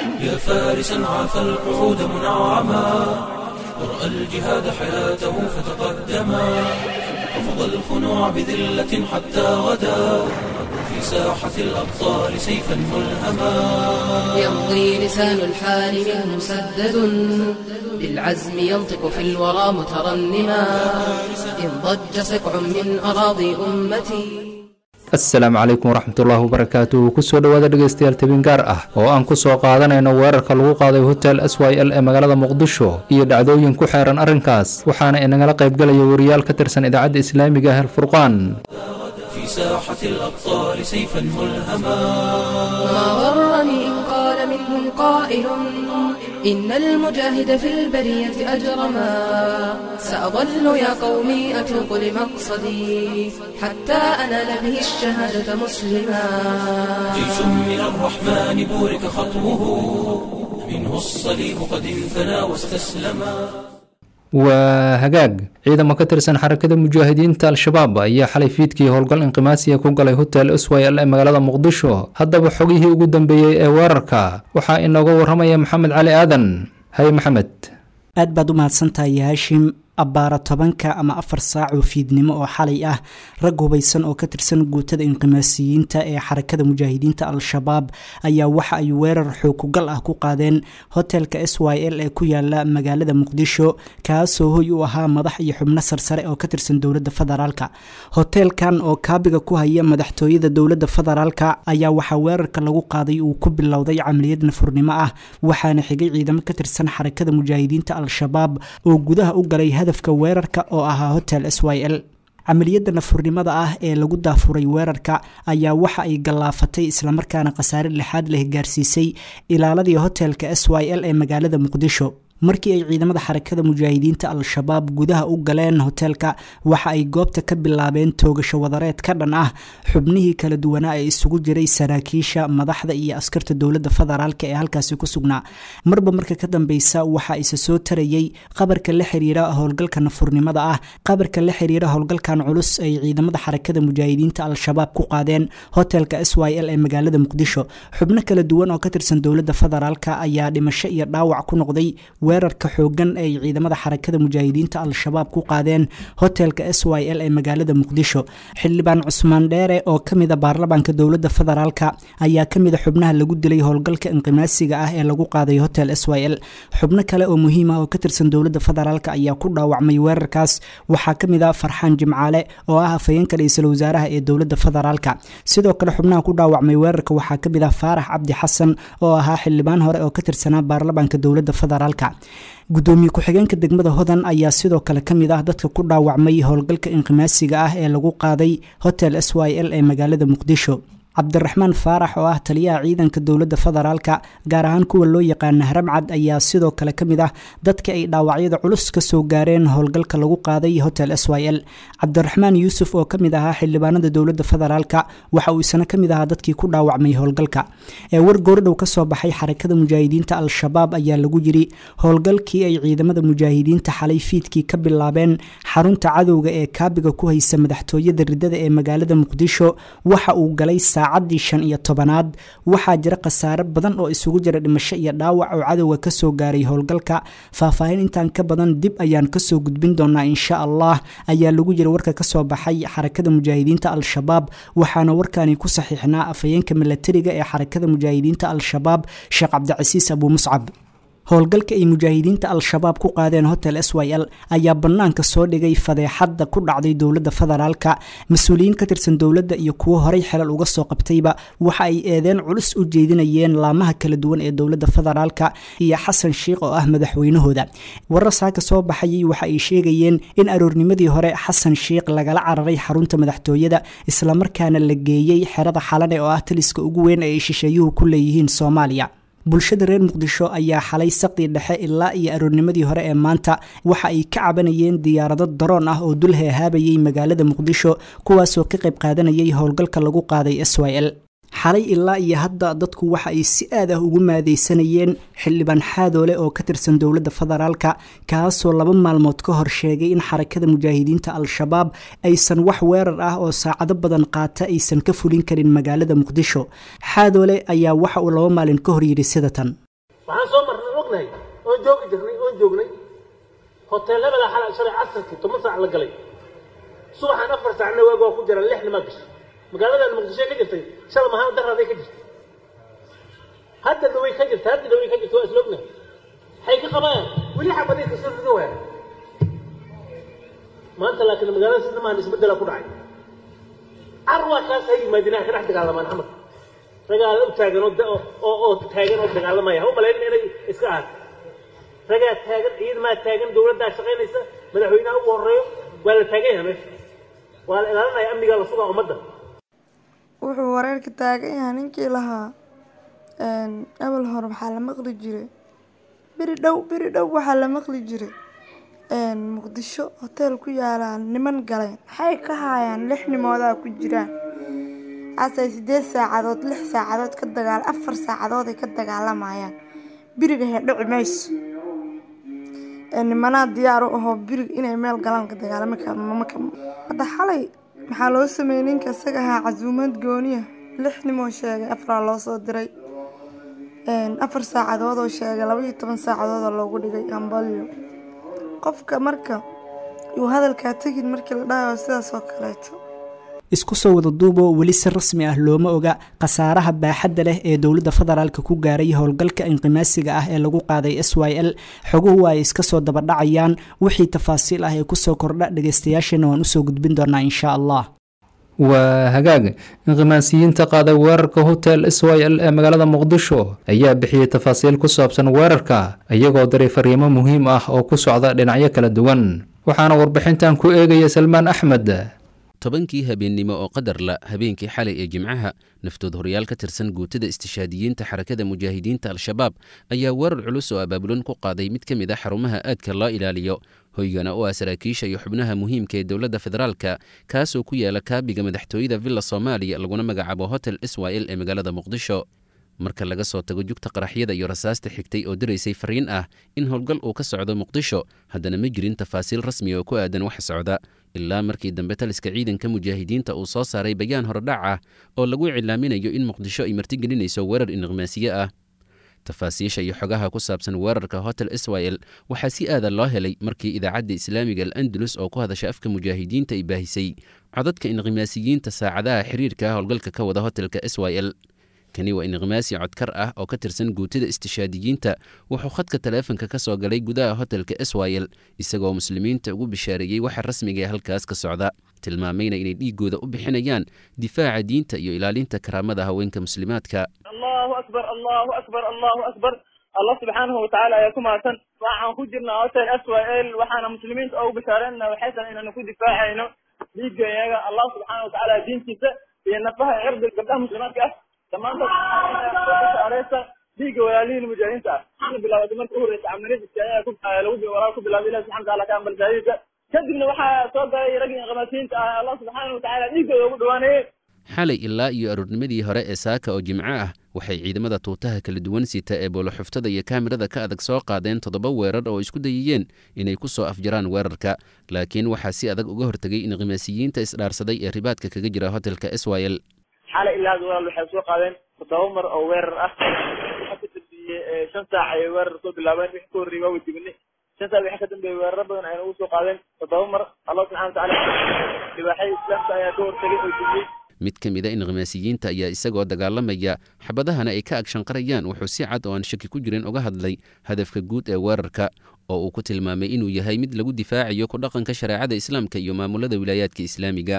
يا فارسا عاف القعود منعما ورأى الجهاد حياته فتقدما رفض الخنوع بذلة حتى غدا في ساحة الأبطال سيفا ملهما يمضي لسان الحال منه مسدد بالعزم ينطق في الورى مترنما إن ضج سكع من أراضي أمتي asalaamu calaykum waraxmatullaahi wabarakaatuh kusoo dhowaada dhegaystayaal tabin gaar ah oo aan ku soo qaadanayno weerarka lagu qaaday hotel s y l ee magaalada muqdisho iyo dhacdooyin ku xeeran arrinkaas waxaana inagala qaybgalaya wariyaal ka tirsan idaacadda islaamiga ah alfurqaan في ساحة الأبطال سيفا ملهما ما غرني إن قال منهم قائل إن المجاهد في البرية أجرما سأظل يا قومي أتوق لمقصدي حتى أنال به الشهادة مسلما جيش من الرحمن بورك خطوه منه الصليب قد انثنى واستسلما waa hagaag ciidamo ka tirsan xarakada mujaahidiinta al-shabaab ayaa xalay fiidkii howlgal inqimaasiya ku galay hotel s y l ee magaalada muqdisho haddaba xogihii ugu dambeeyey ee weerarka waxaa inooga waramaya maxamed cali aadan hay maxamed aad baad u mahadsantahay haashim abbaara tobanka ama afar saac oo fiidnimo oo xalay ah rag hubaysan oo ka tirsan guutada inqimaasiyiinta ee xarakada mujaahidiinta al-shabaab ayaa waxa ay weerar xookugal ah ku qaadeen hotelka s y l ee ku yaala magaalada muqdisho kaasoo hoy u ahaa madax iyo xubno sarsare oo ka tirsan dowladda federaalka hoteelkan oo kaabiga ku haya madaxtooyada dowladda federaalka ayaa waxaa weerarka lagu qaaday uu ku bilowday camaliyad nafurnimo ah waxaana xigay ciidamo ka tirsan xarakada mujaahidiinta al-shabaab oo gudaha u galay hadafka weerarka oo ahaa hotel s y l camaliyadda nafurnimada ah ee lagu daafuray weerarka ayaa waxa ay gallaafatay islamarkaana khasaare lixaad leh gaarsiisay ilaaladii hotelka s y l ee magaalada muqdisho markii ay ciidamada xarakada mujaahidiinta al-shabaab gudaha u galeen hoteelka waxa ay goobta ka bilaabeen toogasho wadareed ka dhan ah xubnihii kala duwanaa ee isugu jiray saraakiisha madaxda iyo askarta dowladda federaalk ee halkaasi ku sugnaa marba marka ka dambeysa waxa isa soo tarayey qabarka la xiriira howlgalka nafurnimada ah qabarka la xiriira howlgalkan culus ay ciidamada xarakada mujaahidiinta al-shabaab ku qaadeen hotelka s y l ee magaalada muqdisho xubno kala duwan oo ka tirsan dowladda federaalk ayaa dhimasho iyo dhaawac ku noqday weerarka xoogan ay ciidamada xarakada mujaahidiinta al-shabaab ku qaadeen hotelka s y l ee magaalada muqdisho xildhibaan cusmaan dheere oo ka mida baarlamaanka dowladda federaalka ayaa ka mida xubnaha lagu dilay howlgalka inqimaasiga ah ee lagu qaaday hotel s y l xubno kale oo muhiim ah oo ka tirsan dowladda federaalk ayaa ku dhaawacmay weerarkaas waxaa ka mid a farxaan jimcaale oo ah afhayeenka ra-iisul wasaaraha ee dowladda federaalka sidoo kale xubnaha ku dhaawacmay weerarka waxaa ka mid ah faarax cabdi xasan oo ahaa xildhibaan hore oo ka tirsanaa baarlamaanka dowladda federaalka gudoomiye ku-xigeenka degmada hodan ayaa sidoo kale ka mid ah dadka ku dhaawacmay howlgalka inqimaasiga ah ee lagu qaaday hotel s y l ee magaalada muqdisho cabdiraxmaan faarax oo ah taliyaha ciidanka dowladda federaalka gaar ahaan kuwa loo yaqaana haramcad ayaa sidoo kale ka mid ah dadka ay dhaawacyada culus ka soo gaareen howlgalka lagu qaaday hotel s y l cabdiraxmaan yuusuf oo ka mid ahaa xildhibaanada dowladda federaalka waxa uu isna ka mid ahaa dadkii ku dhaawacmay howlgalka ee war goordhow ka soo baxay xarakada mujaahidiinta al-shabaab ayaa lagu yiri howlgalkii ay ciidamada mujaahidiinta xalay fiidkii ka bilaabeen xarunta cadowga ee kaabiga ku haysa madaxtooyada ridada ee magaalada muqdisho waxa uu galay saacadii shan iyo tobanaad waxaa jira khasaare badan oo isugu jira dhimasho iyo dhaawac oo cadowga kasoo gaaray howlgalka faahfaahin intaan ka badan dib ayaan kasoo gudbin doonaa insha allah ayaa lagu jira warka kasoo baxay xarakada mujaahidiinta al-shabaab waxaana warkani ku saxiixnaa afhayeenka milatariga ee xarakada mujaahidiinta al-shabaab sheekh cabdicasiis abuu muscab howlgalka ay mujaahidiinta al-shabaab ku qaadeen hotel s y l ayaa bannaanka soo dhigay fadeexadda ku dhacday dowladda federaalka mas-uuliyiin ka tirsan dowladda iyo kuwo horay xelal uga soo qabtayba waxa ay eedeen culus u jeedinayeen laamaha kala duwan ee dowladda federaalka iyo xasan sheikh oo ah madaxweynahooda warar saaka soo baxayay waxa ay sheegayeen in aroornimadii hore xasan sheikh lagala cararay xarunta madaxtooyada islamarkaana la geeyey xerada xalane oo ah taliska ugu weyn ee ay shisheeyuhu ku leeyihiin soomaaliya bulshada reer muqdisho ayaa xalay saqdii dhexe ilaa iyo aroornimadii hore ee maanta waxa ay ka cabanayeen diyaarado daroon ah oo dul heehaabayay magaalada muqdisho kuwaasoo ka qayb qaadanayay howlgalka lagu qaaday s y l xalay ilaa iyo hadda dadku waxa ay si aad ah ugu maadaysanayeen xildhibaan xaadoole oo ka tirsan dowladda federaalka kaasoo laba maalmood ka hor sheegay in xarakada mujaahidiinta al-shabaab aysan wax weerar ah oo saacado badan qaata aysan ka fulin karin magaalada muqdisho xaadoole ayaa waxa uu laba maalin ka hor yidhi sida tan waxaan soo marnay ognahay oon joogi jirnay oon joognay hoteelabada xala shalay casarkii toban saac la galay subaxaan afar saacna waag waa ku jiraan lix nimaa gashay magaaladan muqdisho ka jirtay shala mahaan daraaday ka jirtay hadda dhaway ka jirta hadda dhaway ka jirta waa isla ognahay waxay ka qabayaan weli xabaday kasoo rido waaya maanta laakiin magaalada sida maan isbedela ku dhacay carwa kaas ha yimaadinaa ka dhex dagaalamaan xamar ragaala u taagan oo oo taagan oo dagaalamaya ha u malayn inay iska ahaat ragaa taagan ciidmaa taagan dowladdaa shaqaynaysa madaxweynaha ugu horeeyo waa la taagan yahay meesha waa la ilaalinaya amnigaa la sugaa ummadda wuxuu wareerka taagan yahay ninkii lahaa abal hore waxaa la maqli jiray beri dhow beri dhow waxaa la maqli jiray muqdisho hoteel ku yaalaan niman galeen maxay ka haayaan lix nimoodaa ku jiraan asay sideed saacadood lix saacadood ka dagaal afar saacadood ay ka dagaalamayaan biriga hedhici mayso nimanaa diyaar u ahoo birig inay meel galaan ka dagaalami karmamaka hadda xalay maxaa loo sameeyey ninka isaga ahaa casuumad gooniya lix nimoo sheegay afaraa loo soo diray afar saacadood oo sheegay laba iyo toban saacadood oo loogu dhigay hambalyo qofka marka uu hadalkaa tegin markii la dhahayo sidaas oo kaleeto isku soo wada duuboo weli si rasmi ah looma oga khasaaraha baaxadda leh ee dowladda federaalka ku gaaray howlgalka inqimaasiga ah ee lagu qaaday s y l xoguhu ay iska soo dabadhacayaan wixii tafaasiil ah ee kusoo kordha dhagaystayaashana waan usoo gudbin doonaa insha allah waa hagaag inqimaasiyiinta qaaday weerarka hotel s y l ee magaalada muqdisho ayaa bixiyey tafaasiil ku saabsan weerarka iyagoo diray fariimo muhiim ah oo ku socda dhinacyo kala duwan waxaana warbixintan ku eegaya salmaan axmed tobankii habeennimo oo qadar la habeenkii xalay ee jimcaha naftood horyaal ka tirsan guutada istishaadiyiinta xarakada mujaahidiinta al-shabaab ayaa weerar culus oo abaabulan ku qaaday mid ka mid a xarumaha aadka loo ilaaliyo hoygana oo ah saraakiisha iyo xubnaha muhiimka ee dowladda federaalka kaasoo ku yaala kaabiga madaxtooyada villa soomaaliya laguna magacaabo hotel israel ee magaalada muqdisho marka laga soo tago jugta qaraxyada iyo rasaasta xigtay oo diraysay fariin ah in howlgal uu ka socdo muqdisho haddana ma jirin tafaasiil rasmi oo ku aadan waxa socda ilaa markii dambe taliska ciidanka mujaahidiinta uu soo saaray bayaan horedhac ah oo lagu iclaaminayo in muqdisho ay martigelinayso weerar inqimaasiye ah tafaasiisha iyo xogaha ku saabsan weerarka hotel israel waxaa si aada loo helay markii idaacadda islaamiga al andalus oo ku hadasha afka mujaahidiinta ay baahisay codadka inqimaasiyiinta saacadaha xiriirka howlgalka ka wada hotelka israel kani waa inqimaasi codkar ah oo ka tirsan guutada istishaadiyiinta wuxuu khadka taleefanka ka soo galay gudaha hotelka israel isagoo muslimiinta ugu bishaareeyey waxa rasmiga ee halkaas ka socda tilmaamayna inay dhiigooda u bixinayaan difaaca diinta iyo ilaalinta karaamada haweenka muslimaadka allahu akbar allahu akbar allahu akbar allah subxaanahu watacaala ayaa ku mahadsan waxaan ku jirnaa hotel s y l waxaana muslimiinta ugu bishaareynaa waxay tahay inaanu ku difaacayno dhiigga iyaga allah subxaana watacaala diintiisa iyo nafaha cirdi gabdhaha muslimaadka ah dhammaantood dhiigga walaalihiin mujaahidiinta ah waxaana bilaabatay marka u horreysa camaliyadiisa ayaa lagu walaal ku bilaabay ilahi subxana wataala ka ambal shahaadiisa kadibna waxaa soo galay raggii inqamaasiyiinta ah allah subxaana watacaala dhiiggooda ugu dhawaanayey xalay ilaa iyo aroornimadii hore ee saaka oo jimco ah waxay ciidamada tuutaha kala duwan sita ee booloxuftada iyo kaamirada ka adag soo qaadeen toddoba weerar oo isku dayayeen inay ku soo afjaraan weerarka laakiin waxaa si adag uga hortegay inqimaasiyiinta isdhaarsaday ee ribaadka kaga jira hotelka israel xalay ilaa walaal waxay soo qaadeen toddoba mar oo weerar ah waxa ka dambeeyey shan saac ayay weerar soo bilaabeen wixii ka horreeyey waa wajibinay shan saac wixii ka dambeeyey weeraro badan ayna ugu soo qaadeen toddoba mar allah subxana watacaala libaaxyada islaamka ayaa ka hortegay oo jibiyey mid ka mid a inqimaasiyiinta ayaa isagoo dagaalamaya xabadahana ay ka agshanqarayaan wuxuu si cad oo aan shaki ku jirin uga hadlay hadafka guud ee weerarka oo uu ku tilmaamay inuu yahay mid lagu difaacayo ku dhaqanka shareecada islaamka iyo maamulada wilaayaadka islaamiga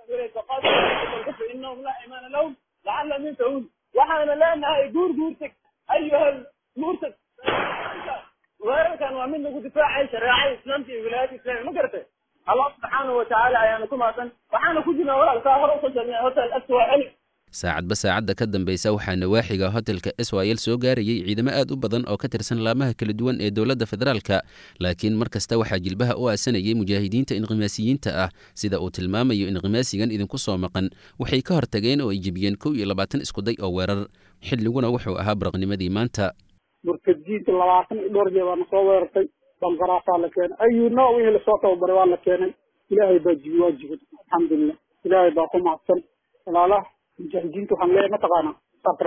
waxaana leenahay guur guurtag ayuhal guurtag weerarkan waa mid lagu difaacay shareecada islaamka iyo wilaayadka islamiga ma garatay allah subxaanahu watacaala ayaana ku mahadsan waxaana ku jirnaa walaalkaa hore usoo sheegnay hotel aswal saacadba saacadda ka dambaysa waxaa nawaaxiga hotelka israel soo gaarayay ciidamo aad u badan oo ka tirsan laamaha kala duwan ee dowladda federaalka laakiin mar kasta waxaa jilbaha u aasanayay mujaahidiinta inqimaasiyiinta ah sida uu tilmaamayo inqimaasigan idinku soo maqan waxay ka hortageen oo ay jebiyeen kow iyo labaatan iskuday oo weerar xilliguna wuxuu ahaa baraqnimadii maanta murtadiinta labaatan iyo dhowr jeer baana soo weerartay bangaraasaa la keenay ayuu nooc wixii lasoo tababaray waa la keenay ilaahay baa jibi waa jibay alxamdulilah ilaahay baa ku mahadsan walaalaha mujaahidiinta waxaan leeyahay mataqaanaa sabra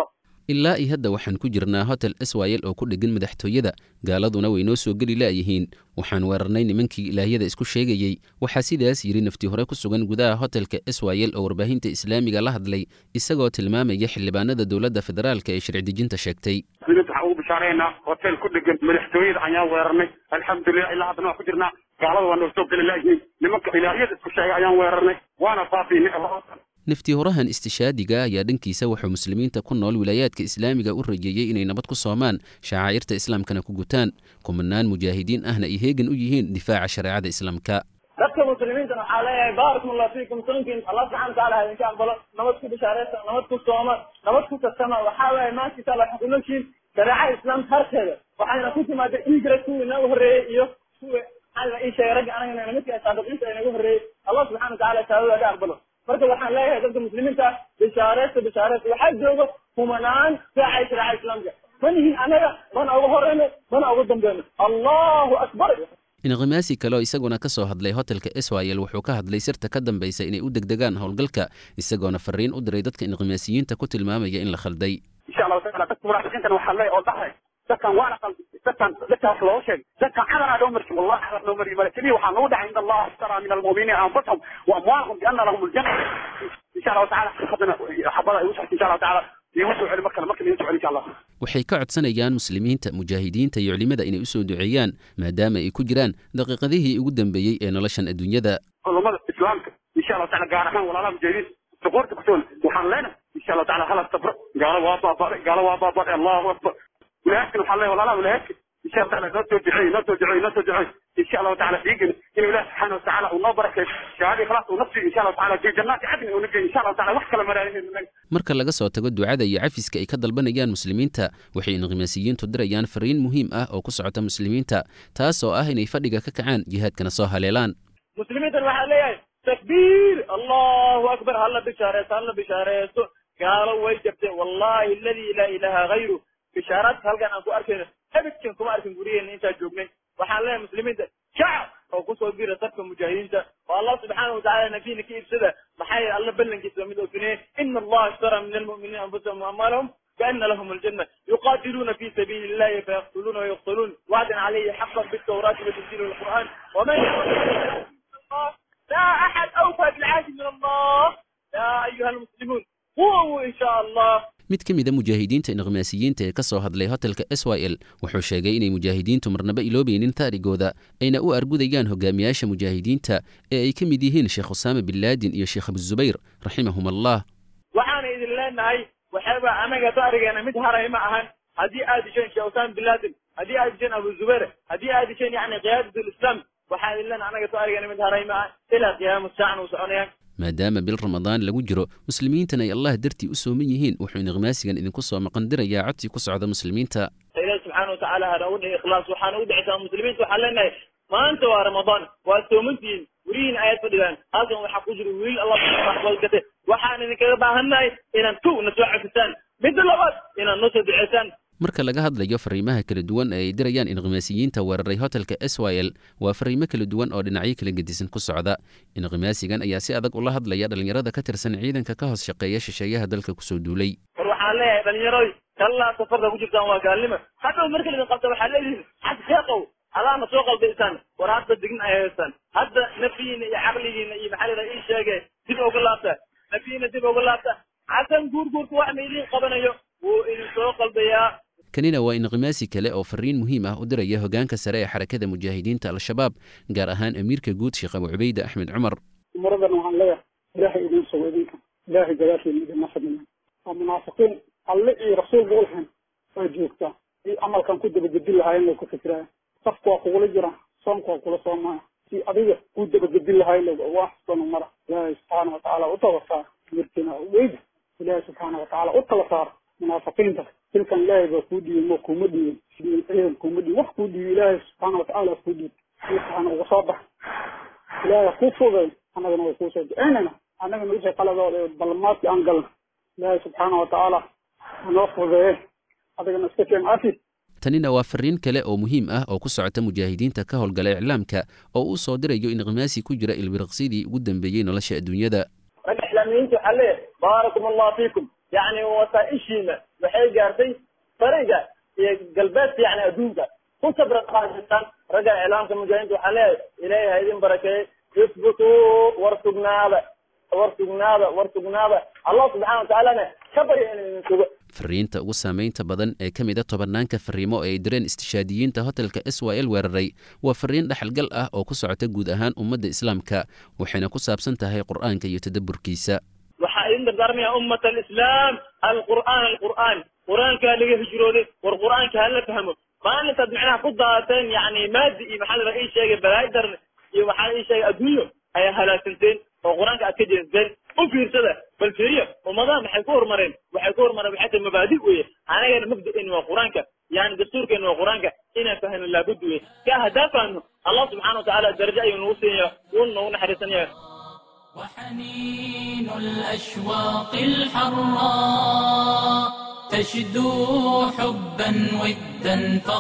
ilaa iyo hadda waxaan ku jirnaa hotel swayel oo ku dheggan madaxtooyada gaaladuna way noo soo geli la'yihiin waxaan weerarnay nimankii ilaahyada isku sheegayey waxaa sidaas yidhi nafti hore ku sugan gudaha hotelka swayel oo warbaahinta islaamiga la hadlay isagoo tilmaamaya xildhibaanada dowladda federaalka ee sharci dejinta sheegtay muslimiinta waxaan ugu bishaareynaa hotel ku dhegan madaxtooyada ayaan weerarnay alxamdulilah ilaa haddana waan ku jirnaa gaalada waa noo soo geli la'yihiin nimanka ilaahyada isku sheegay ayaan weerarnay waana baabiinay nafti horahan istishaadiga ayaa dhankiisa wuxuu muslimiinta ku nool wilaayaadka islaamiga u rajeeyey inay nabad ku soomaan shacaa'irta islaamkana ku gutaan kumanaan mujaahidiin ahna ay heegan u yihiin difaaca shareecada islaamka dadka muslimiinta waxaa leeyahay baarakum allah fiikum sunkin allah subxana wataala ha idinka aqbalo nabad ku bishaareysa nabad ku sooma nabad ku kasama waxaa weeye maanta insha allah waxaa kunoshiin shareecada islaamka harkeeda waxayna ku timaada hijra kuwii inaga horreeyey iyo kuwa alla ii sheegay ragga anagana namidka saabiqiinta inaga horreeyey allah subxana wataala shahaadada aga aqbalo marka waxaan leeyahay dadka muslimiinta ah bishaareysta bishaareysta waxaa jooga humanaan saacay shareeca islaamka manihin anaga mana uga horeyno mana uga dambeyno allahu akbar inqimaasi kale oo isaguna ka soo hadlay hotelka swayel wuxuu ka hadlay sirta ka dambaysa inay u degdegaan howlgalka isagoona fariin u diray dadka inqimaasiyiinta ku tilmaamaya in la khalday insha allahu taala dadka munaafiqiintan waxaa leeyahay oo dhahay dadkan waana qalbi dadkan dadkan wax loo sheegay dadkan cadana loo marsi wallahi cadar loo mariyo malakadii waxaa nagu dhacay inda allah ashtara min almu'miniina anfusahum wa amwaalahum bianna lahum aljanna insha allahu taala haddana xabada ay u socota insha allahu taala iigu soo celi mar kale markale iigu soo celi insha allah waxay ka codsanayaan muslimiinta mujaahidiinta iyo culimada inay u soo duceeyaan maadaama ay ku jiraan daqiiqadihii ugu dambeeyey ee noloshan adduunyada culummada islaamka insha allahu taala gaar ahaan walaalaha mujaahidiin suquurta kusugan waxaan leenahay insha allahu taala hala sabro gaalo waa baabaday gaalo waa baabaday allahu akbar walaaskan waxaan leeyahay walaalaha walaaska insha allah taala noo soo duceey noo soo duceey noo soo duceey insha allahu taala dhiigin inuu ilaah subxaana watacaala uu noo barakeeyo shahaadii khalaas uu nafsi insha allahu taala fi jannaati cadni uu nageeyo insha allahu taala wax kale maraahin marka laga soo tago ducada iyo cafiska ay ka dalbanayaan muslimiinta waxay inqimaasiyiintu dirayaan fariin muhiim ah oo ku socota muslimiinta taas oo ah inay fadhiga ka kacaan jihaadkana soo haleelaan muslimiintan waxaa leeyahay takbiir allahu akbar hala bishaareesto hala bishaareesto gaalo way jabtay wallahi aladi laa ilaha hayru bishaaraadka halkan aan ku arkayno abidkan kuma arkin guryaheena intaan joognay waxaan leeyahay muslimiinta shacab oo kusoo bira sabka mujaahidiinta oo allah subxaana watacaala nafsiina ka iibsada maxaa yeele alla ballankiisa mid ofineye ina allaha ishtara min almu'miniina anfusahum waamwaalahum بأن لهم الجنة يقاتلون في سبيل الله فيقتلون ويقتلون وعدا عليه حقا بالتوراة وتنزيل القرآن ومن الله لا أحد أوفى بالعهد من الله يا أيها المسلمون قوموا إن شاء الله mid ka mida mujaahidiinta inqimaasiyiinta ee ka soo hadlay hotelka swil wuxuu sheegay inay mujaahidiintu marnaba iloobaynin taarigooda ayna u argudayaan hogaamiyaasha mujaahidiinta ee ay ka mid yihiin sheekh usaama bin laadin iyo sheekh abuzubayr raximahum allah waxaana idin leenahay waxaaba anaga taarigeena mid haray ma ahan haddii aad disheen sheekh usaama bin laadin haddii aad disheen abu zubayr haddii aad disheen yani qiyaadat lislaam waxaa idin leenahay anaga taarigeena mid haray ma ahan ilaa qiyaama saacan uu soconayaan maadaama bil ramadaan lagu jiro muslimiintan ay allah dartii u sooman yihiin wuxuu inqimaasigan idinku soo maqandirayaa codsi ku socda muslimiinta ilaahi subxaana watacaala hana u dhihi ikhlaas waxaana u dhicisaa muslimiinta waxaan leenahay maanta waa ramadaan waa soomantihiin welihiin ayaad fadhidaan halkan waxaa ku jira wiil allah waxbalgate waxaan idinkaga baahannahay inaan kow na soo cafisaan midda labaad inaad noo soo duceysaan marka laga hadlayo fariimaha kala duwan ee ay dirayaan inqimaasiyiinta weeraray hotelka swil waa fariimo kala duwan oo dhinacyo kala gedisan ku socda inqimaasigan ayaa si adag ula hadlaya dhallinyarada ka tirsan ciidanka ka hoos shaqeeya shisheeyaha dalka kusoo duulay war waxaan leeyahay dhallinyaroy kallaa safarka ku jirtaan waa gaalnimo hadhow marka lidin qabta waxaad leedihin xag sheeqow alaana soo qalbaysaan war hadda digin ay haystaan hadda nafiyiina iyo caqligiina iyo maxaa la ii sheege dib uga laabta nafiyiina dib uga laabta xasan guurguurka wax ma idiin qabanayo wuu idin soo qalbayaa kanina waa inqimaasi kale oo fariin muhiim ah u diraya hogaanka sare ee xarakada mujaahidiinta al-shabaab gaar ahaan amiirka guud sheekh abu cubayde axmed cumar umaradan waxaan leeyahay ilaahay idin sugo idinka ilaahay gadaashiina idinma fadhiya waa munaafiqiin alle iyo rasuulba ulhan waa joogtaa i amalkan ku dabagedin lahaayeen way ku fikiraya safka waa kugula jira soonka waa kula soomaya si adiga ku dabagedin lahaay waa xusbanu mara ilaahay subxaana watacaala u tala saar mirkina weyda ilaahay subxaana watacaala u tala saar munaafiqiinta dilkan ilaahay baa kuu dhiibay ma kuma dhiibin ciidan kuma dhiibin wax kuu dhiibay ilaahay subxaana watacaala kuu dhiibay waxaana uga soo bax ilaahay kuu fogay annagana way kuu soo duceynayna annagana wixii qaladooda balmaadkii aan galna ilaahay subxaana watacaala hanoo fudeeye adigana iska keen cafi tanina waa fariin kale oo muhiim ah oo ku socota mujaahidiinta ka howlgala iclaamka oo uu soo dirayo inqimaasi ku jira ilbiriqsidii ugu dambeeyey nolosha adduunyada ragga islaamiyiinta waxaa leeyahay baarakum allah fiikum yacni wasaaishiina waxay gaartay fariga iyo galbeedka yacni adduunka ku sabra qaadistaan ragga iclaamka mujaahidiinta waxaa leeyahay ilaahay ha idin barakeeye isbutuu war sugnaada war sugnaada war sugnaada allah subxana watacaalana ka barya inuu idin sugo fariinta ugu saamaynta badan ee ka mida tobanaanka fariimo ee ay direen istishaadiyiinta hotelka s y l weeraray waa fariin dhexalgal ah oo ku socota guud ahaan ummadda islaamka waxayna ku saabsan tahay qur'aanka iyo tadabburkiisa waxaa idin dardaarmaya ummat alislaam alqur'aan alqur'aan qur-aankaa laga hijrooday war qur-aanka hala fahmo maalintaad macnaha ku daateen yani maadi iyo maxaa la ii sheegay balaayo darne iyo waxaa ii sheegay adduunyo ayaa halaagsanteen oo qur-aanka aad ka jeesteen u fiirsada bal fiiriyo ummadaha maxay ku horumareen waxay ku horumareen waxay tahay mabaadi weye anagana mabda'eeni waa qur-aanka yani dastuurkeeni waa qur-aanka inaan fahno laabud weye ka haddaa fahno allah subxana watacaala darajo ayuu nagu siinaya wuuna nagu naxariisanaya وحنين الأشواق الحراء تشدو حبا ودا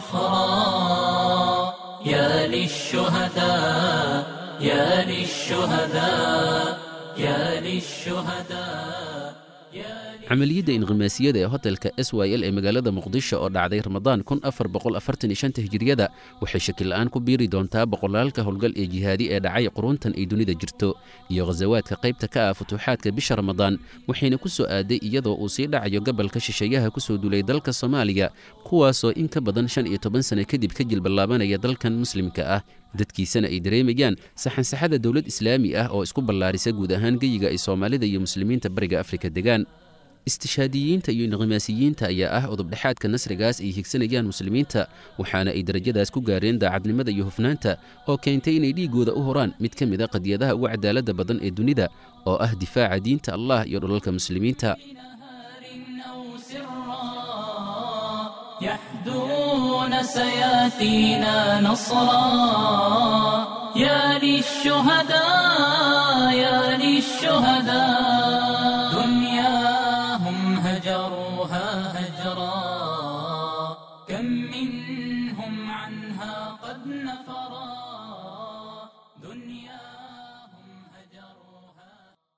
فخرا يا للشهداء يا للشهداء يا للشهداء يا camaliyadda inqimaasiyada ee hotelka s y l ee magaalada muqdisho oo dhacday ramadaan kun afar boqol afartan iyo shanta hijiriyada waxay shakil-la'aan ku biiri doontaa boqolaalka howlgal ee jihaadi ee dhacay quruntan ay dunida jirto iyo khasawaadka qaybta ka ah futuuxaadka bisha ramadaan waxayna ku soo aaday iyadoo uu sii dhacayo gobolka shisheeyaha ku soo duulay dalka soomaaliya kuwaasoo in ka badan shan iyo toban sano kadib ka jilballaabanaya dalkan muslimka ah dadkiisana ay dareemayaan saxansaxada dowlad islaami ah oo isku ballaarisa guud ahaan geyiga ay soomaalida iyo muslimiinta bariga afrika degaan istishaadiyiinta iyo inqimaasiyiinta ayaa ah udubdhexaadka nasrigaas ay higsanayaan muslimiinta waxaana ay darajadaas ku gaareen daacadnimada iyo hufnaanta oo keentay inay dhiiggooda u horaan mid ka mid a qadiyadaha ugu cadaaladda badan ee dunida oo ah difaaca diinta allah iyo dhulalka muslimiinta أو سرا يحدون سياتينا نصرا يا للشهداء يا للشهداء دنياهم هجروها هجرا كم منهم عنها قد نفرا دنياهم هجروها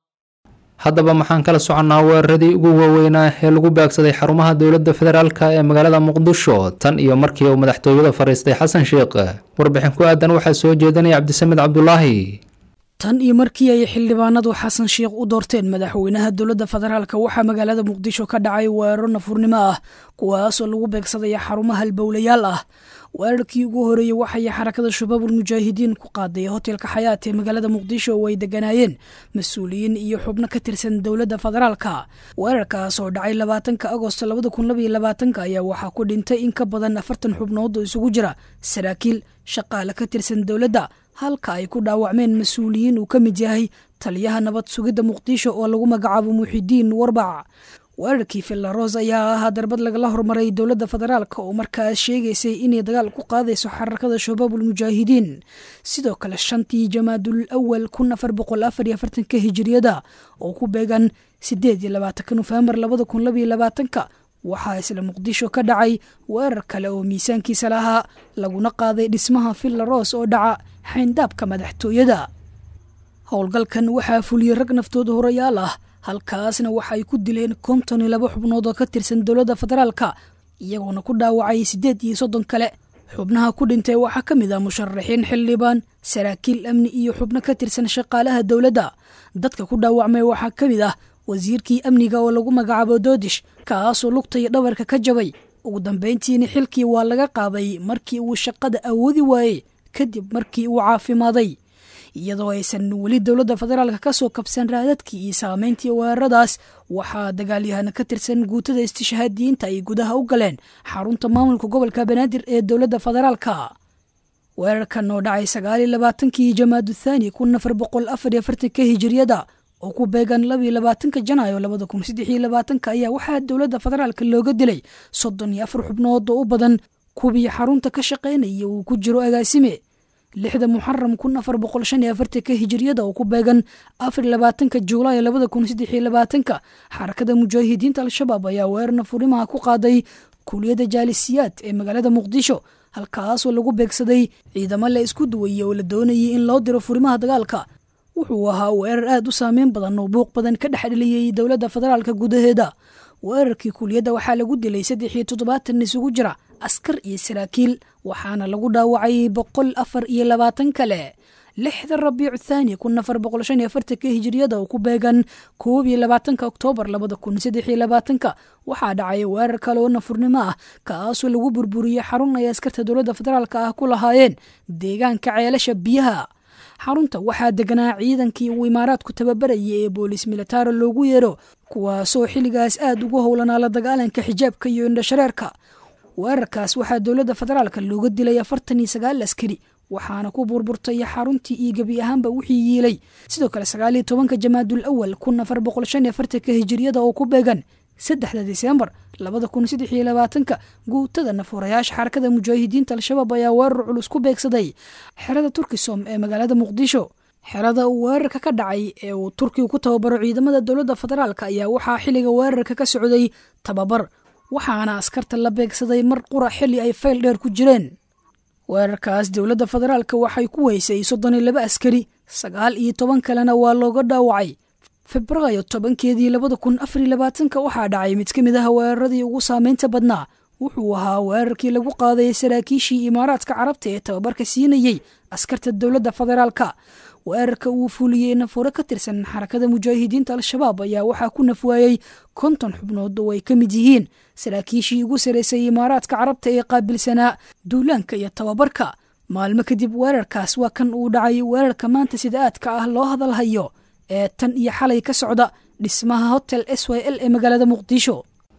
haddaba maxaan kala soconnaa weeraradii ugu waaweynaa ee lagu baagsaday xarumaha dowladda federaalka ee magaalada muqdisho tan iyo markii uu madaxtooyada fadhiistay xasan sheekh warbixin ku aadan waxaa soo jeedinaya cabdisamed cabdulaahi tan iyo markii ay xildhibaanadu xasan sheekh u doorteen madaxweynaha dowladda federaalk waxaa magaalada muqdisho ka dhacay weeraro nafurnimo ah kuwaasoo lagu beegsadaya xarumaha halbowlayaal ah weerarkii ugu horeeyey waxay xarakada shabaabul mujaahidiin ku qaaday hotelka xayaat ee magaalada muqdisho oo ay deganaayeen mas-uuliyiin iyo xubno ka tirsan dowladda federaalka weerarkaas oo dhacay labaatanka agost labada kun labaiyo labaatanka ayaa waxaa ku dhintay in ka badan afartan xubnood oo isugu jira saraakiil shaqaale ka tirsan dowladda halka ay ku dhaawacmeen mas-uuliyiin uu ka mid yahay taliyaha nabad sugidda muqdisho oo lagu magacaabo muxidiin warbac weerarkii fillaros ayaa ahaa darbad lagala hormaray dowladda federaalk oo markaas sheegaysay inay dagaal ku qaadayso xarakada shabaabul mujaahidiin sidoo kale shantii jamaadul awal kun afar boqol afar iyo afartanka hijiriyada oo ku beegan sideed iyo labaatanka nofembar labada kun labaiyo labaatanka waxaa isla muqdisho ka dhacay weerar kale oo miisaankiisa lahaa laguna qaaday dhismaha fillaros oo dhaca xayndaabka madaxtooyada howlgalkan waxaa fuliyey rag naftooda horayaal ah halkaasna waxaay ku dileen konton iyo laba xubnood oo ka tirsan dowladda federaalka iyagoona ku dhaawacay siddeed iyo soddon kale xubnaha ku dhintay waxaa ka mid ah musharaxiin xildhibaan saraakiil amni iyo xubno ka tirsan shaqaalaha dowladda dadka ku dhaawacmay waxaa ka mid ah wasiirkii amniga oo lagu magacaabo doodish kaasoo lugta iyo dhabarka ka jabay ugu dambayntiina xilkii waa laga qaaday markii uu shaqada awoodi waayey kadib markii uu caafimaaday iyadoo aysan weli dowladda federaalka ka soo kabsan raadadkii iyo saameyntii weeraradaas waxaa dagaalyahana ka tirsan guutada istishhaadiyiinta ay gudaha u galeen xarunta maamulka gobolka banaadir ee dowladda federaalka weerarkan oo dhacay sagaaliyo labaatankii jamaadu thaani kun afar boqol afar iyo afartanka hijiriyada oo ku beegan labiyo labaatanka janaayo labada kun saddex iyo labaatanka ayaa waxaa dowladda federaalka looga dilay soddon iyo afar xubnood oo u badan kuwii xarunta ka shaqaynaya uu ku jiro agaasime lixda muxaram kun afar boqol shan iyo afartanka hijiriyada oo ku beegan afar labaatanka juulaay labada kun saddex iyo labaatanka xarakada mujaahidiinta al-shabaab ayaa weerarna furimaha ku qaaday kuliyadda jaalisiyaad ee magaalada muqdisho halkaasoo lagu beegsaday ciidamo la isku duwayey oo la doonayay in loo diro furimaha dagaalka wuxuu ahaa weerar aad u saameyn badan oo buuq badan ka dhex dheliyey dowladda federaalka gudaheeda weerarkii kuliyadda waxaa lagu dilay saddex iyo toddobaatan isugu jira askar iyo saraakiil waxaana lagu dhaawacay boqol afar iyo labaatan kale lixda rabiicu thaani kun afar boqol shan iyo afartanka hijiriyada oo ku beegan koob iyo labaatanka oktoobar labada kun saddex iyo labaatanka waxaa dhacay weerar kale oo nafurnimo ah kaasoo lagu burburiyey xarun ay askarta dowladda federaalka ah ku lahaayeen deegaanka ceelasha biyaha xarunta waxaa deganaa ciidankii uu imaaraadku tababarayay ee boolis militaro loogu yeero kuwaasoo xilligaas aad ugu howlanaa la dagaalanka xijaabka iyo indhashareerka weerarkaas waxaa dowladda federaalka looga dilay afartan iyo sagaal askari waxaana ku burburtay xaruntii iyo gebi ahaanba wixii yiilay sidoo kale sagaal iyo tobanka jamaadul awal kun afar boqol shan iyo afartanka hijiriyada oo ku beegan saddexda disembar labada kun saddex iyo labaatanka guutada nafuurayaasha xarakada mujaahidiinta al-shabaab ayaa weerar culus ku beegsaday xerada turkisom ee magaalada muqdisho xerada uu weerarka ka dhacay ee uu turkigu ku tababaro ciidamada dowladda federaalk ayaa waxaa xilliga weerarka ka socday tababar waxaana askarta la beegsaday mar qura xilli ay fayl dheer ku jireen weerarkaas dowladda federaalka waxay ku weysay soddon iyo laba askari sagaal iyo toban kalena waa looga dhaawacay febraayo tobankeedii labada kun afar iyo labaatanka waxaa dhacay mid ka mid ah weeraradii ugu saameynta badnaa wuxuu ahaa weerarkii lagu qaaday saraakiishii imaaraadka carabta ee tababarka siinayey askarta dowladda federaalka weerarka uu fuliyey nafure ka tirsan xarakada mujaahidiinta al-shabaab ayaa waxaa ku nafwaayey konton xubnood oo ay ka mid yihiin saraakiishii ugu saraysay imaaraadka carabta ee qaabilsanaa duulaanka iyo tababarka maalmo kadib weerarkaas waa kan uu dhacay weerarka maanta sida aadka ah loo hadalhayo ee tan iyo xalay ka socda dhismaha hotel s y l ee magaalada muqdisho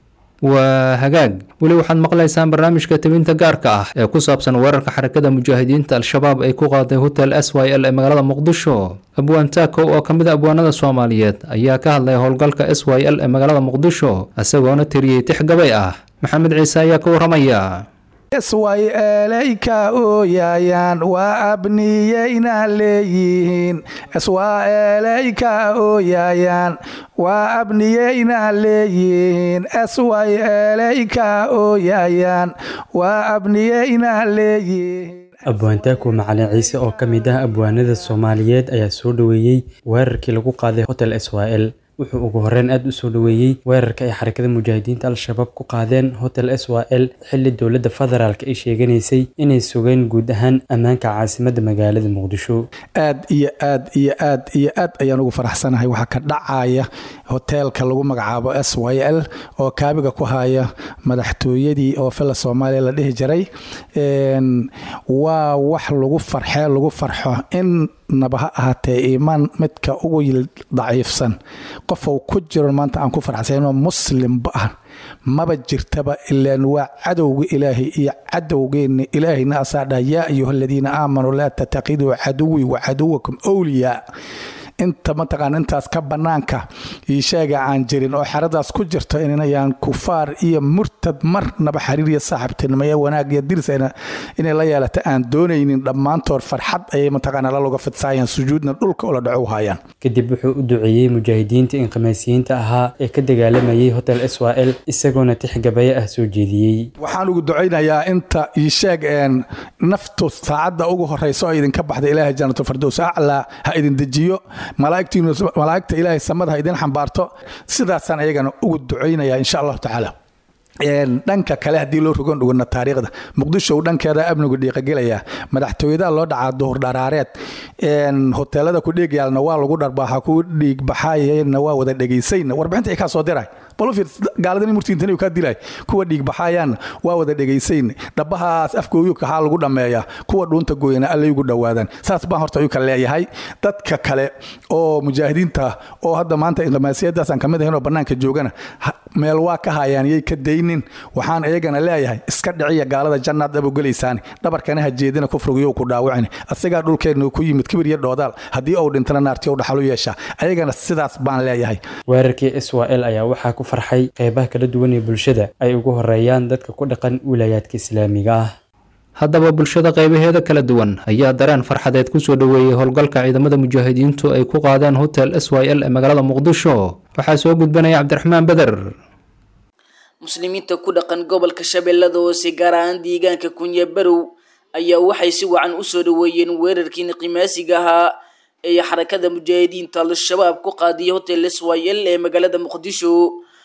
waa hagaag weli waxaad maqlaysaan barnaamijka tebinta gaarka ah ee ku saabsan weerarka xarakada mujaahidiinta al-shabaab ay ku qaaday hotel s y l ee magaalada muqdisho abwaan taako oo ka mid a abwaanada soomaaliyeed ayaa ka hadlay howlgalka s y l ee magaalada muqdisho isagoona tiriyey tix gabay ah maxamed ciise ayaa ka warramaya sway eelayka ooyayaan waa abniyayna leeyihiin swaa eelayka ooyayaan waa abniyayna leeyihiin sway eelayka ooyayaan waa abniyayna leeyihiin abwaantaako macalin ciise oo ka mid ah abwaanada soomaaliyeed ayaa soo dhoweeyey weerarkii lagu qaaday hotel s y l wuxuu ugu horreyn aada u soo dhoweeyey weerarka ay xarakada mujaahidiinta al-shabaab ku qaadeen hotel s y l xilli dowladda federaalk ay sheeganaysay inay sugeen guud ahaan ammaanka caasimadda magaalada muqdisho aad iyo aad iyo aad iyo aad ayaan ugu faraxsanahay waxaa ka dhacaya hoteelka lagu magacaabo s y l oo kaabiga ku haya madaxtooyadii oo fila soomaaliya la dhihi jiray waa wax lagu farxee lagu farxo in naba ha ahaatee iimaan midka ugu daciifsan qofou ku jiro maanta aan ku farxsanoo muslimba ah maba jirtaba ilaan waa cadowga ilaahay iyo cadowgeenna ilaahayna asaa dhaha yaa ayuha aladiina aamanuu laa tatakiduu caduwii wa caduwakum wliyaa inta mataqaana intaas ka bannaanka iisheega aan jirin oo xeradaas ku jirto inayaan kufaar iyo murtad marnaba xiriir iyo saaxibtinimo iyo wanaag iyo diris inay la yeelata aan doonaynin dhammaantood farxad ayay mataqaana laloga fidsaayaan sujuudna dhulka ula dhaco hayaan kadib wuxuu u duceeyey mujaahidiinta inqimaasiyiinta ahaa ee ka dagaalamayay hotel s y l isagoona tixgabaye ah soo jeediyey waxaan ugu ducaynayaa inta iisheeg naftu saacadda ugu horeysa oo idinka baxda ilaahay janatu fardows aclaa ha idin dejiyo malaa'igta ilaahay samada ha idin xambaarto sidaasaan ayagana ugu ducaynaya insha allahu tacaala dhanka kale haddii loo rogon dhugana taariikhda muqdisho dhankeeda amnigu dhiiqagelaya madaxtooyadaha loo dhacaa duhur dharaareed hoteelada ku dheegyaalna waa lagu dharbaaxa ku dhiigbaxaayna waa wada dhegaysayna warbixinta ay kaa soo diray gaaladani murtiintani kaa dilay kuwa dhiigbaxaayaanna waa wada dhegaysayn dhabahaas afgooyu kahaa lagu dhammeeya kuwa dhuunta gooyana allay ugu dhowaadaan saas baan horta ayuu ka leeyahay dadka kale oo mujaahidiinta oo hadda maanta inqimaasiyadaasaan kamid ahayn oo bannaanka joogana meel waa ka hayaan yay ka daynin waxaan iyagana leeyahay iska dhiciya gaalada jannaad abogelaysaan dhabarkana ha jeedina kufrigiyo ku dhaawicin asigaa dhulkeenna ku yimid kibir iyo dhoodaal haddii uu dhintana naarti u dhaxalu yeesha ayagana sidaas baan leeyahay weerarkii s y l ayaa waxaa ku farxay qeybaha kala duwan ee bulshada ay ugu horeeyaan dadka ku dhaqan wilaayaadka islaamiga ah haddaba bulshada qaybaheeda kala duwan ayaa dareen farxadeed kusoo dhoweeyey howlgalka ciidamada mujaahidiintu ay ku qaadeen hotel s y l ee magaalada muqdisho waxaa soo gudbanaya cabdiraxmaan beder muslimiinta ku dhaqan gobolka shabeellada hoose gaar ahaan deegaanka kunya barow ayaa waxay si wacan usoo dhoweeyeen weerarkii niqimaasiga ahaa ee xarakada mujaahidiinta al-shabaab ku qaadiyay hotel s y l ee magaalada muqdisho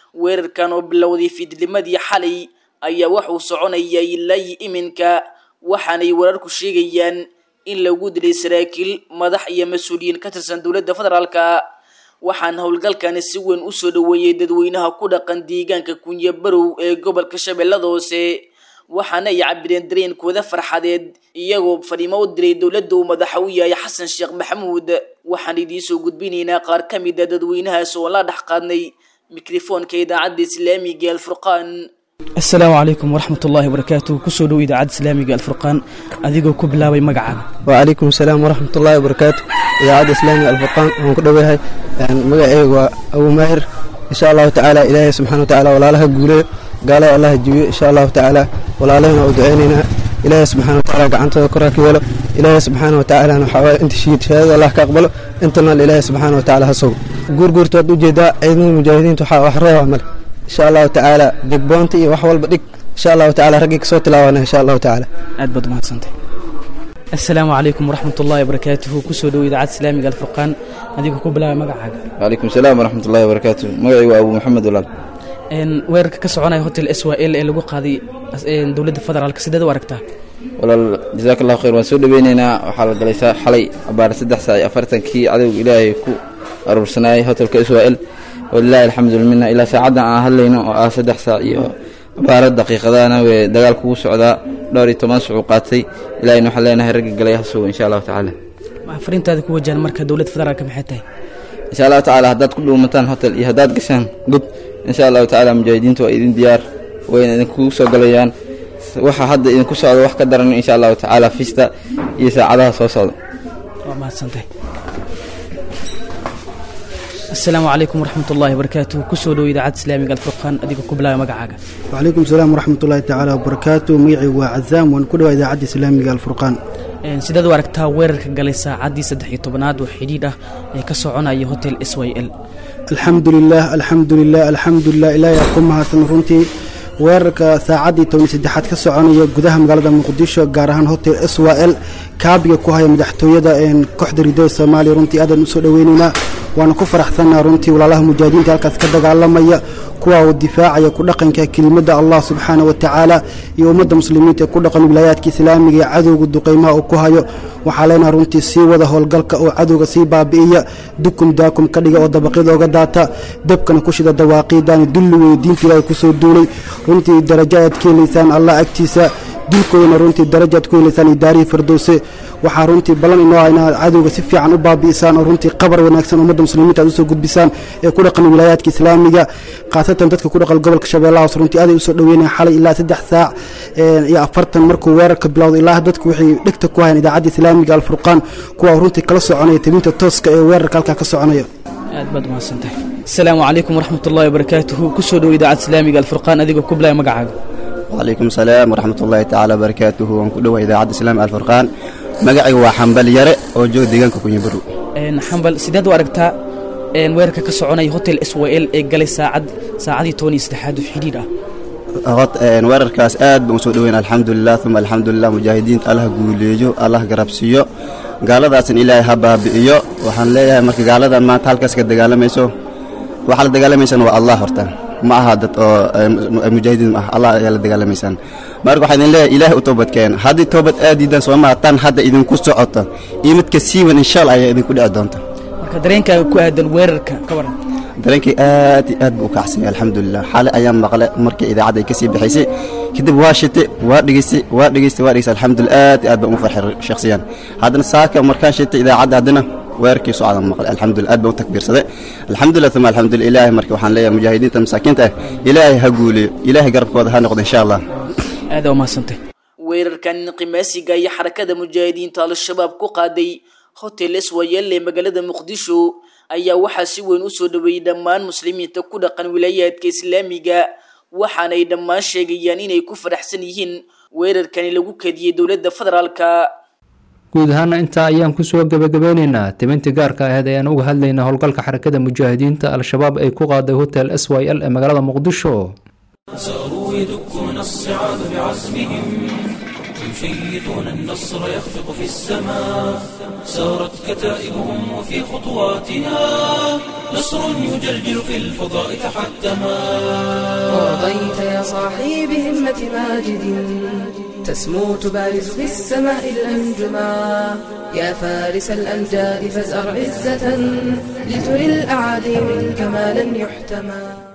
weerarkan oo bilowday fiidnimadii xalay ayaa waxuu soconaya ilaa iminka waxaanay wararku sheegayaan in lagu dilay saraakiil madax iyo mas-uuliyiin ka tirsan dowladda federaalka waxaana howlgalkani si weyn usoo dhaweeyey dadweynaha ku dhaqan deegaanka kunye barow ee gobolka shabeellada hoose waxaana ay cabireen dareenkooda farxadeed iyagoo fadhiimo u diray dowladda uu madaxa u yahay xasan sheekh maxamuud waxaan idiinsoo gudbinaynaa qaar ka mid a dadweynahaas oo la dhex qaadnay mikrofoonka idaacadda islaamiga alfurqaan asalaamu calaykum waraxmat ullaahi wabarakaatu kusoo dhow idaacadda islaamiga alfurqaan adigoo ku bilaabay magacaaga وعليكم السلام ورحمة الله وبركاته إذاعة إسلامي الفرقان وأنا كده وياي يعني مقعي أبو ماهر إن شاء الله تعالى إلهي سبحانه وتعالى ولا لها قولي قال الله الجوي إن شاء الله تعالى ولا لنا ودعيننا إلهي سبحانه وتعالى قعنت ذكرك ولا إلهي سبحانه وتعالى نحاول أنت شيء شهادة الله كأقبله أنت إلهي سبحانه وتعالى هسوق قور قور تودو جدا أيضا المجاهدين تحاول أحرى وعمل إن شاء الله تعالى ديك بونتي وحول بديك إن شاء الله تعالى رقيق صوت لاوانا إن شاء الله تعالى aad baad umahadsantay asalaamu calaykum waraxmat ullaahi wabarakaatuhu kusoo dhow idaacadda islaamiga alfurqaan adigoo ku bilaabay magacaaga وعليكم السلام ورحمة الله وبركاته مقعي وأبو محمد ولال Een, weerarka ka soconaya hotel s y l ee lagu qaaday as- een, dowladda federaalka sideed u aragtaa walaal jazaak allahu khayr waan soo dhaweyneynaa waxaa la galay saa- xalay abaar saddex saac iyo afartankii cadowga ilaahay ku aruursanayay hotelka israel walilaahi alxamdu minna ilaa saacaddan aan hadlayno oo ah saddex saac iyo abaara daqiiqadana wee dagaal kugu socdaa dhowr iyo toban sucuu qaatay ilaahayna waxaan leenahay ragga galay ha sugo insha allahu tacaala waxaa fariintaada ku wajahan marka dowladda federaalka maxay tahay insha allahu tacaala haddaad ku dhuumataan hotel iyo haddaad gashaan god insha allahu tacaala mujaahidiintu waa idin diyaar wayna idinkugu soo galayaan waxa hadda idinku socda wax ka daran insha allahu tacaala fista iyo saacadaha soo socda waa mahadsantahay asalaamu calaykum waraxmat ullaahi wabarakaatuhu kusoo dhow idaacadda islaamiga alfurqaan adigoo ku bilaabay magacaaga وعليكم السلام ورحمة الله تعالى وبركاته ميعي وعزام ونكدوا إذاعة إسلامي الفرقان Een, sideed u aragtaa weerarka galay saacaddii saddex iyo tobanaad oo xidhiidh ah ee ka soconaya hotel s y l الحمد لله الحمد لله الحمد لله إلهي أقومها سنرنتي weerarka saacaddii toban saddexaad ka soconaya gudaha magaalada muqdisho gaar ahaan hotel s w l kaabiga ku haya madaxtooyada een kooxda ridada soomaaliya runtii aadan usoo dhaweyneynaa waana ku faraxsannaha runtii walaalaha mujaahidiinta halkaas ka dagaalamaya kuwa uu difaacaya ku dhaqanka kelimada allah subxaana wa tacaala iyo ummadda muslimiinta ee ku dhaqan wilaayaadka islaamiga ee cadowga duqeymaha uu ku hayo waxaa leenaha runtii sii wada howlgalka oo cadowga sii baabi'iya dukum daakum ka dhiga oo dabaqyada oga daata dabkana ku shida dawaaqiidani dulli weeye diinta ilaahay kusoo duulay runtii darajo ayaad ka helaysaan allah agtiisa dulkoodana runtii darajaad ku helaysaan idaarihii firdowse waxaa runtii ballan inoo ah inaad cadowga si fiican u baabi'isaan oo runtii qabar wanaagsan ummadda muslimiinta aad usoo gudbisaan ee ku dhaqan wilaayaadka islaamiga khaasatan dadka ku dhaqan gobolka shabeellaha hoose runtii aaday usoo dhaweynaya xalay ilaa saddex saac iyo afartan markuu weerarka bilowday ilaa dadku waxay dhegta ku hayaan idaacadda islaamiga alfurqaan kuwa runtii kala soconaya tabinta tooska ee weerarka halkaa ka soconaya aad baad umahadsantahay asalaamu calaykum waraxmat ullaahi wabarakaatuhu kusoo dhow idaacadda islaamiga alfurqaan adigoo ku bilaabay magacaaga وعليكم السلام ورحمة الله تعالى وبركاته وانكدوا إذاعة الإسلام الفرقان مقعي وحنبل يرى وجو ديغانك كون يبرو Een, xambal sideed u aragtaa een, weerarka ka soconaya hotel s y l ee galay saacad saacadii toban iyo saddexaad oo xidhiidh ah غط ان ورركاس اد بمسو دوين الحمد لله ثم الحمد لله مجاهدين الله قوليجو الله قربسيو gaaladaasn ilaahay ha baabi'iyo waxaan leeyahay marka gaaladan maanta halkaas ka dagaalamayso waxaa la dagaalamaysaan waa allah horta ma aha dad oo mujaahidiin ma aha allah ayaa la dagaalamaysaan marka waxaa idin leeyahay ilaahay u toobadkeen haddii toobad aad diidaan soo maha tan hadda idinku socoto iyo midka siiwan insha allah ayaa idinku dhici doonta marka dareenkaaga ku aadan weerarka ka waran dareenkay aad iyo aad buu u kacsanyay alxamdulilah xale ayaan maqle markii idaacadda ay kasii bixaysay kadib waa shite waa dhegeystay waa dhegeystay waa dhegeystay alxamdulilah aad iyo aad baan ugu farxay shakhsiyan haddana saaka markaan shitay idaacadda haddana weerarkii socdaan maqle alxamdulilah aad baan u takbiirsaday alxamdulilah uma alxamdulilah ilaahay marka waxaan leeyahay mujaahidiinta masaakiinta ah ilaahay ha guuliyo ilaahay garabkooda ha noqdo insha allah aad aa umahadsantahay weerarkan qimaasiga iyo xarakada mujaahidiinta al-shabaab ku qaaday hotel swayel ee magaalada muqdisho ayaa waxaa si weyn u soo dhaweeyey dhammaan muslimiinta ku dhaqan wilaayaadka islaamiga waxaanay dhammaan sheegayaan inay ku faraxsan yihiin weerarkani lagu kadiyey dowladda federaalka guud ahaana intaa ayaan kusoo gebagabeyneynaa tibintii gaarka aheed ayaan uga hadlaynaa howlgalka xarakada mujaahidiinta al-shabaab ay ku qaaday hotel s y l ee magaalada muqdisho ساروا يدكون الصعاب بعزمهم يشيطون النصر يخفق في السماء سارت كتائبهم وفي خطواتها نصر يجلجل في الفضاء تحتما ورضيت يا صاحي بهمة ماجد تسمو تبارز في السماء الأنجما يا فارس الأمجاد فازأر عزة لتري الأعادي منك ما لن يحتمى